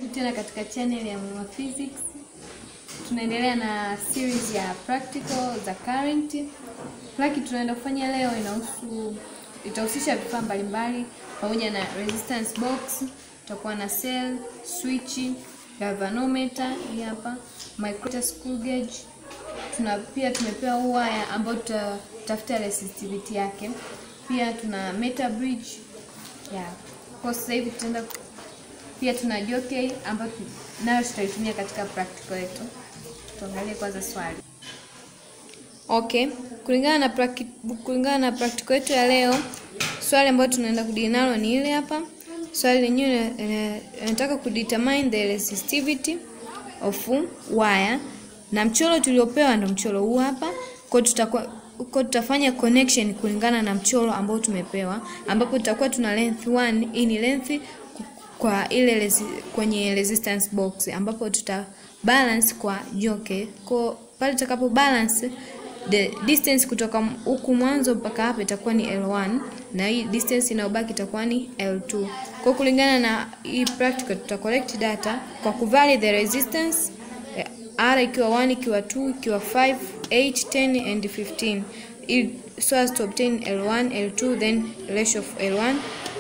tena katika channel ya Mwema Physics. Tunaendelea na series ya practical za current. Plaki tunaenda kufanya leo inahusu itahusisha vifaa mbalimbali pamoja na resistance box, tutakuwa na cell, switch, galvanometer hii hapa, micrometer, screw gauge. Tuna pia tumepewa waya ambayo tutatafuta resistivity yake. Pia tuna meter bridge. Yeah. Kwa sasa hivi tutaenda pia tuna jockey ambayo nayo tutaitumia katika practical yetu. Tuangalie kwanza swali. Okay, kulingana na practi kulingana na practical yetu ya leo, swali ambalo tunaenda kudili nalo ni ile hapa. Swali lenyewe linataka kudetermine the resistivity of wire na mchoro tuliopewa ndo mchoro huu hapa. Kwa tutakuwa kwa tutafanya connection kulingana na mchoro ambao tumepewa, ambapo tutakuwa tuna length 1. Hii ni length kwa ile resi, kwenye resistance box ambapo tuta balance kwa joke. Kwa pale tutakapo balance the distance kutoka huku mwanzo mpaka hapa itakuwa ni L1 na hii distance inayobaki itakuwa ni L2. Kwa kulingana na hii practical tuta collect data kwa kuvali the resistance R ikiwa 1 ikiwa 2 ikiwa 5 8 10 and 15 so as to obtain L1 L2 then ratio of L1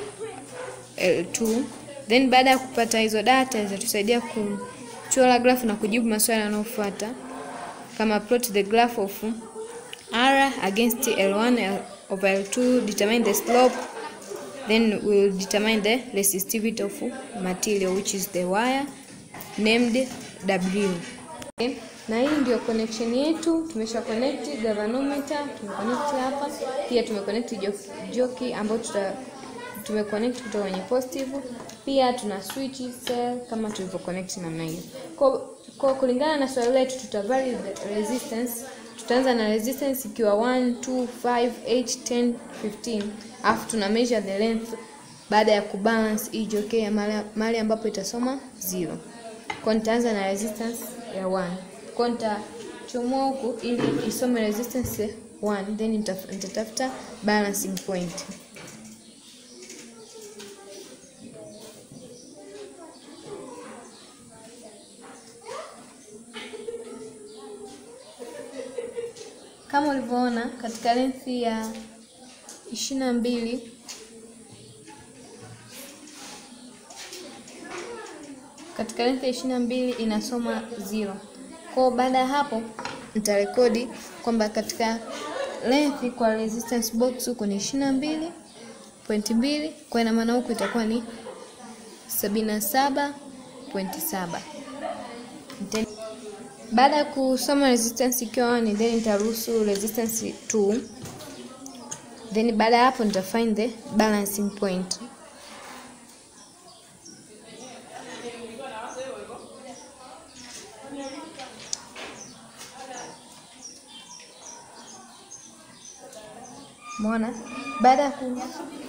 L2 then baada ya kupata hizo data zitatusaidia kuchora graph na kujibu maswali yanayofuata kama plot the graph of R against L1 over L2 determine the slope then we'll determine the resistivity of material which is the wire named W okay. Na hii ndio connection yetu, tumesha connect galvanometer, tumeconnect hapa, pia tumeconnect joki ambayo tuta tumeconnect kutoka kwenye positive. Pia tuna switch cell kama tulivyo connect namna hiyo. Kwa, kwa kulingana na swali letu tuta vary the resistance. Tutaanza na resistance ikiwa 1 2 5 8 10 15, afu tuna measure the length baada ya kubalance hii joke ya mahali ambapo itasoma 0. Kwa nitaanza na resistance ya 1. Kwa nitachomoa huku ili isome resistance 1 then nitatafuta balancing point. Kama ulivyoona katika length ya ishirini na mbili katika length ya ishirini na mbili inasoma zero. Kwa baada ya hapo nitarekodi kwamba katika length kwa resistance box huko ni ishirini na mbili pointi mbili kwa ina maana huku itakuwa ni sabini na saba pointi saba. Baada ya kusoma resistance ikiwa 1 then nitaruhusu resistance 2 then baada ya hapo nita find the balancing point. Umeona? Baada ya ku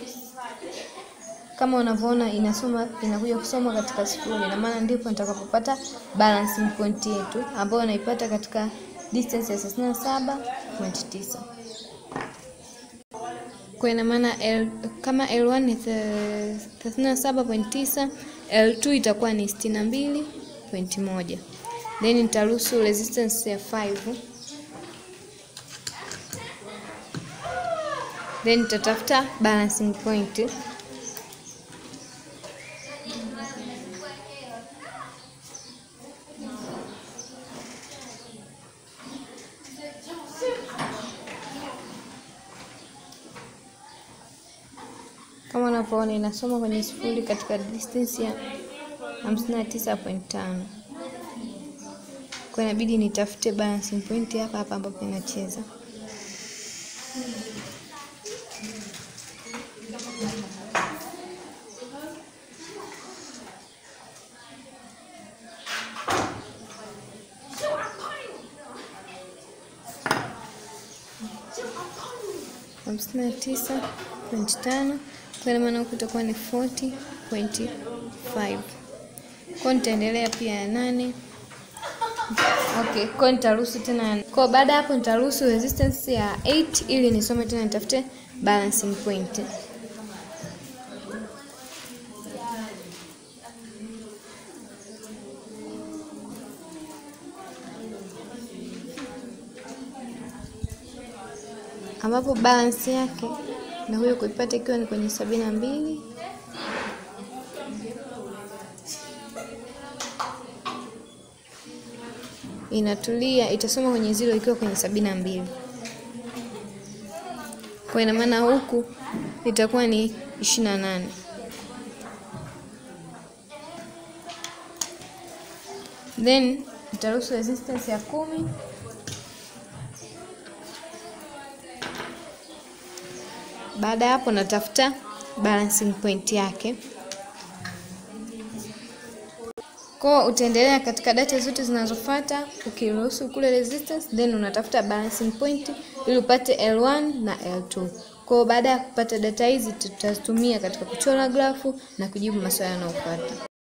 kama unavyoona inasoma inakuja kusoma katika sifuri, na maana ndipo nitakapopata balancing point yetu ambayo naipata katika distance ya 37.9. Kwa ina maana L, kama L1 ni 37.9, L2 itakuwa ni 62.1. Then nitaruhusu resistance ya 5 then nitatafuta balancing point kama unavyoona inasoma kwenye sifuri katika distance ya 59.5. Kwa inabidi nitafute balancing point hapa hapa ambapo inacheza. hamsini na tisa pointi tano kwa maana huku itakuwa ni 40.5. Kwa nitaendelea pia ya nane. Okay, kwa nitaruhusu tena. Kwa baada hapo nitaruhusu resistance ya 8 ili nisome tena nitafute balancing point. ambapo balance yake na huyo kuipata ikiwa ni kwenye sabini na mbili inatulia, itasoma kwenye zero ikiwa kwenye sabini na mbili kwa ina maana huku itakuwa ni ishirini na nane. Then itaruhusu resistance ya kumi baada ya hapo natafuta balancing point yake. Kwa utaendelea katika data zote zinazofuata ukiruhusu kule resistance, then unatafuta balancing point ili upate L1 na L2. Kwa baada ya kupata data hizi tutazitumia katika kuchora grafu na kujibu maswali yanayofuata.